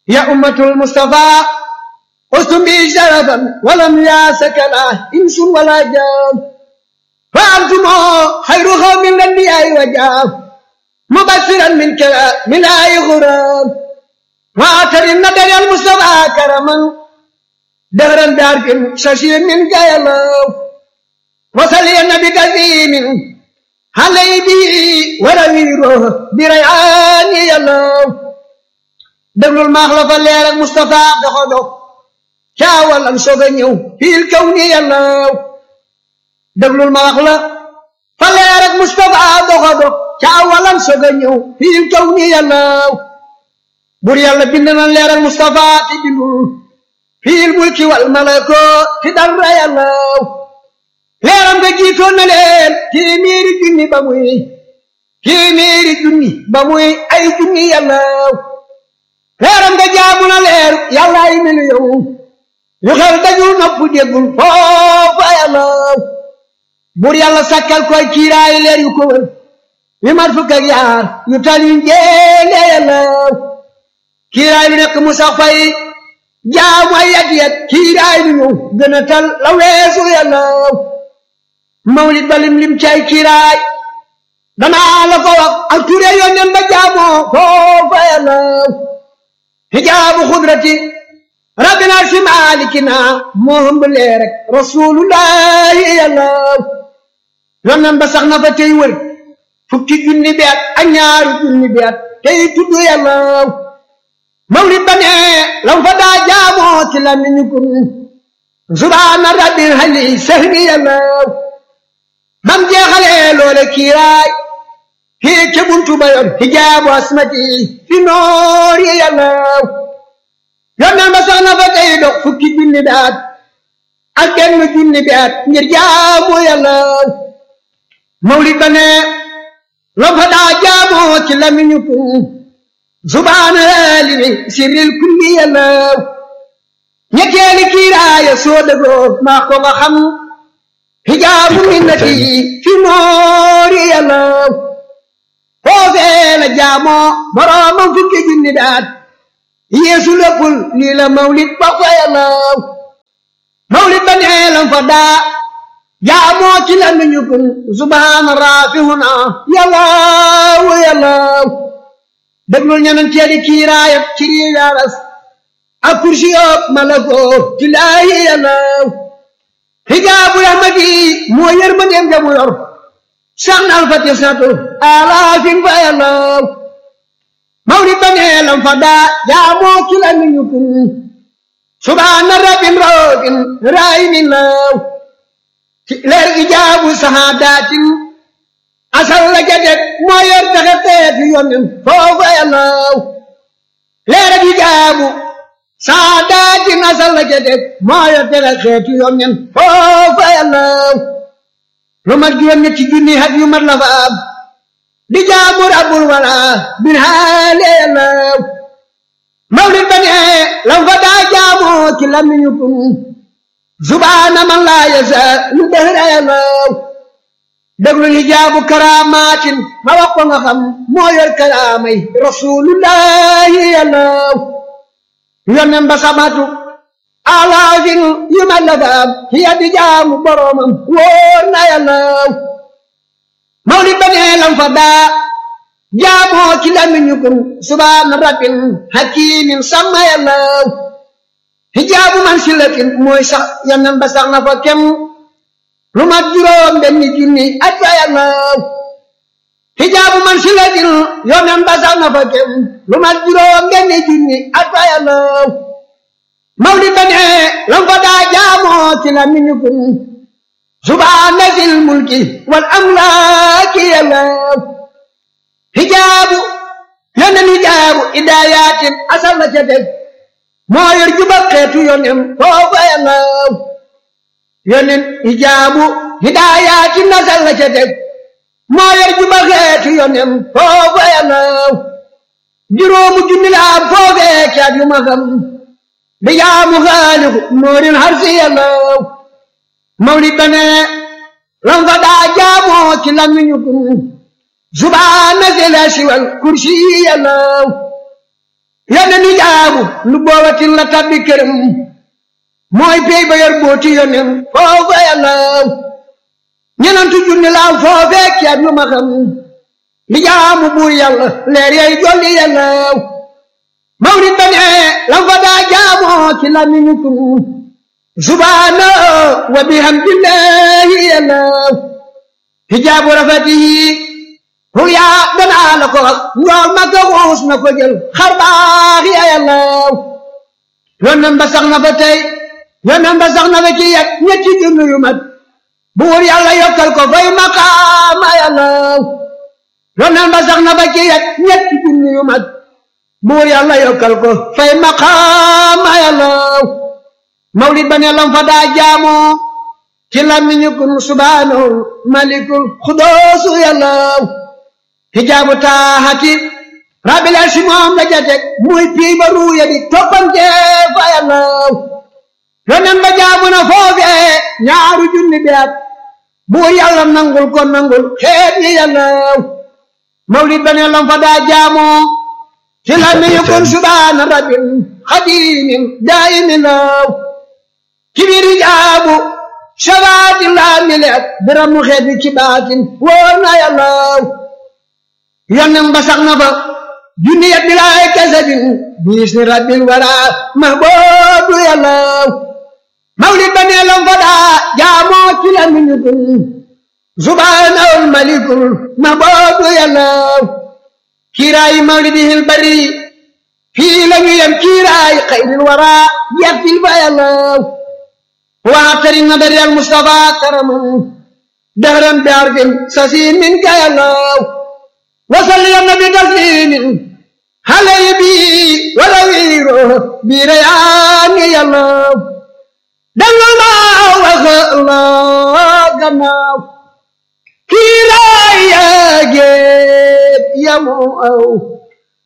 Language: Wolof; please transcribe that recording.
يا أمة المصطفى قلتم بي شرفا ولم ياسك لا إنس ولا جان فأنتم خير قوم الأنبياء وجاب مبشرا من كلام من آي غرام وآتر النبي المصطفى كرما دهرا دارك ششير من جايلو وصلي النبي كثير علي به ولويره بريعان يلو déglul maax la fa leer ak Moustapha doxo dox caawal am soog a ñëw fiil kaw ni yàllaw déglul maax la fa leer ak Moustapha doxo dox caawal am soog a ñëw fiil kaw ni yàllaw bur yàlla bind na leer ak Moustapha ti bindul fiil mulki wal malako ti dara yàllaw leeram nga jiitoon na leen téeméeri junni ba muy téeméeri junni ba muy ay junni yàllaw leeram nga jaamu na leer yàlla ay miliyoŋ yu xel dajul nopp déggul foofa yàlla bur yàlla sakkal koy kiiraay leer yu ko wër yu mat fukk ak yaar yu tal yu njéene yàlla kiiraay lu nekk mu sax fay jaamu ay yat yat kiiraay lu ñëw gën a tal la weesu yàlla mawlid ba lim lim cay kiiraay danaa la ko wax ak ture yónneen ba jaamoo foofa yàlla hijaabu xudrati rabbina si maalikina moo hëmb leer rek rasulullahi yàlla yonnan ba sax na fa tey wër fukki junni bi at ak ñaaru junni bi at tey tudd yàlla mawlid ba ne lam fa daa jaamoo ci la mi ñu kun subhaana rabbil hali sahbi yàlla bam jeexalee loole kiiraay kii ca buntu ba yoon hijaabu asmati fi noor yi yàlla yonneen ba sax na fa tey dox fukki junni bi at ak benn junni bi at ngir jaamu yàlla mawlid ba ne la fa daa jaamoo ci lamiñu kun subhaana limi sirril kulli yàlla ñetteeli kiiraaya soo dëgoo maa ko nga xam hijaabu minnati fi noor yi yàlla foofee la jaamoo boroomam fukki junni daat yeesu léppul lii la mawlid ba fa yàlla mawlid ba nee lam fa daa jaamoo ci la nuñu kun subhaana raafihuna yàllaaw yàllaaw déglul ñanan teedi kiiraayab ci rii yaaras ak kursi yoob malakoo ci laayi yàllaaw hijaabu rahmati moo yër ma dem jamu yor sax na alfati satu alaafin fa yàllaw mawlid ba nee lam fa daa jaamoo ki la ñu kun subhaana rabbin rabbin raayimin law ci leer ijaabu sahaadatin asal la jadet moo yor taxe teeti yonen foofa yàllaw leer ijaabu sahaadatin asal la jadet moo yor taxe teeti yonen foofa yàllaw lu mat juróom ñetti junni hat yu mat la fa am di jaamu rabbul wala bin haale yàllaw mawlid ba ne lam fa daa jaamoo ci lamiñu kun subhaana man laa yasa lu dëhra yàllaw déglu li jaabu karaamaatin ma wax ko nga xam moo yor karaamay rasulullahi yàllaw yonen ba samatu alaafin yu ma la faam hiya di jaamu boromam wóor na yàllaw mawlid ba nee lam fa daa jaamoo ci lamiñu kun subhaana rabbin hakimin sama yàllaw hijaabu man silatin mooy sax yonen ba sax na fa kem lu mat juróom benn junni at fa yàllaw hijaabu man silatin yonen ba sax na fa kem lu mat juróom benn junni at fa yàllaw mawlid ba ne lam fa daa jaamoo ci la mi ñu kun subhaana zil mulki wal amlaaki yàllaw hijaabu yonen hijaabu idaayatin asal la ca teg moo yor jubal xeetu yonen foofa yàllaw yonen hijaabu hidaayatin asal la ca teg moo yor jubal xeetu yonen foofa yàllaw juróomu junni la am foofee caat yu ma xam di jaamu xaaliku noorin harsi yàllaw mawlid ba ne lam fa daa jaamoo ci lamiñu kun subhaana zil arsi wal kursi yàllaw yónne nu jaamu jaamu lu boobatin la tabbi këram mooy pey ba yor booti yonen foofa yàllaw ñenantu junni laaw foofee ceeb yu ma xam li jaamu buur yàlla leer yay jolli yàllaw mawlid ba ne lam fa daa jaamoo ci lamiñu kun subhaana wa bihamdillahi yàllaw hijaabu rafatihi ruyaa danaa la ko wax njool ma ko xuus na ko jël xar baax ya yàllaw yonen ba sax na fa tey yonen ba sax na fa ci yet ñetti junni yu mat buur yàlla yokkal ko fay maqaama yàllaw yonen ba sax na fa ci yet ñetti junni yu mat buur yàlla yokkal ko fay maqaama yàllaw mawlid ba ne lam fa daa jaamoo ci làmmiñu kun subhaanahu malikul xudoosu yàllaw hijaabu taaxati rabbil arsi moom la jatek muy pii ba ruuya di toppante fa yàllaw yonen ba jaamu na foofee ñaaru junni bi at buur yàlla nangul ko nangul xeet yi yàllaw mawlid ba ne lam fa daa jaamoo ci làmmiñu kun subhaana rabbil xadimin daayimin law kibiri jaabu shabaati laa mileet biram mu xeet bi ci baatin wóor na yàllaw yonen ba sax na fa junni yet bilaay kasabin biis ni rabbil wara mahboobu yàllaw mawlid ba nee lam fa daa jaamoo ci la miñu kun subhaanahul malikul mahboobu yàllaw kiiraayi mawlidihil bari fii la ñu yem kiiraayi xayril wara yettil fa yàllaw واعتري النبر المصطفى كرما دهرا بعرف سسين منك يا الله وصل يا النبي تسليم علي بي ولويره بريان يا الله دل الله وخلا جناو كيرا يا جيت يا مو